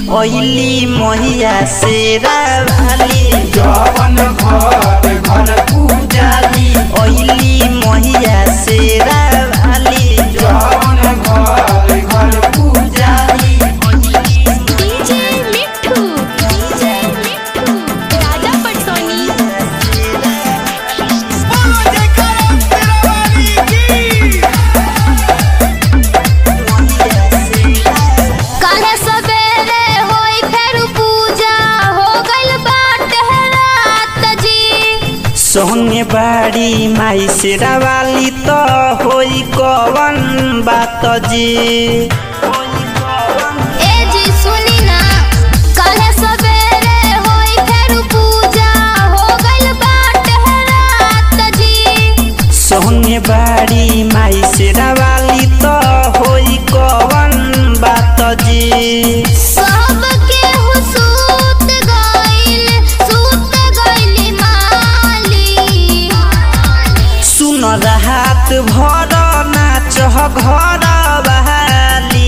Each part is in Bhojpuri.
ओइली मोहिया शेरा वाली जवन घर घर पूजाली ओइली मोहिया शेरा वाली जवन घर घर पूजाली डीजे मिठू डीजे मिठू राजा पटसोनी काहे सवेरे होई फेर पूजा हो गइल बाटे रात जी सोने बाड़ी माई शेरा वाली तो होई कवन बात जी ए जी सुनी ना काहे सवेरे होई फेर पूजा हो गइल बाटे रात जी सोने बाड़ी माई शेरा वाली तो होई कवन बात जी सब केहू सूत गइल सूत गइली माली सुन रात भर नाच घर बहाली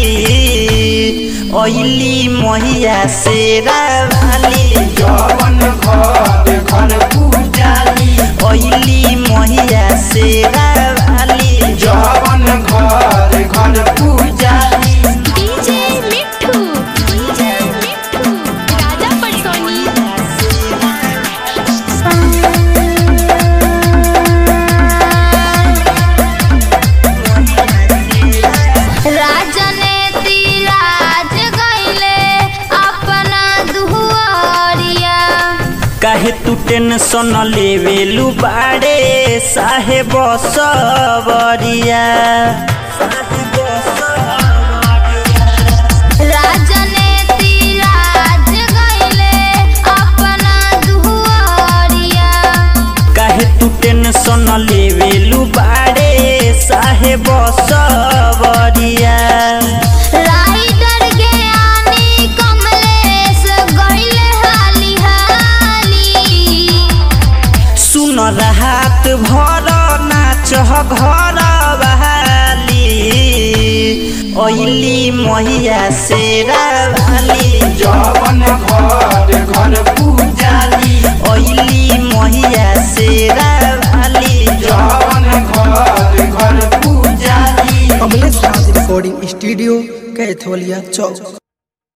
ओइली मोहिया शेरा वाली जवन घर घर पूजाली ओइली मोहिया शेरा वाली जवन घर घर पूजाली डीजे मिठू डीजे मिठू राजा पटसोनी राजने तिराज गइले अपना दुआरिया काहे तू टेंशन लेवेलू बाड़े साहेब सबरिया राजने तिराज गइले अपना दुआरिया काहे तू टेंशन लेवेलू बाड़े साहेब सबरिया राइडर ज्ञानी कमलेश गइले हाली हाली सुन रात भर नाच घर बहाली ओइली मोहिया शेरा वाली जवन घर घर पूजाली ओइली मोहिया शेरा वाली जवन घर घर पूजाली कमलेश राज रिकॉर्डिंग स्टूडियो कैथोलिया चौक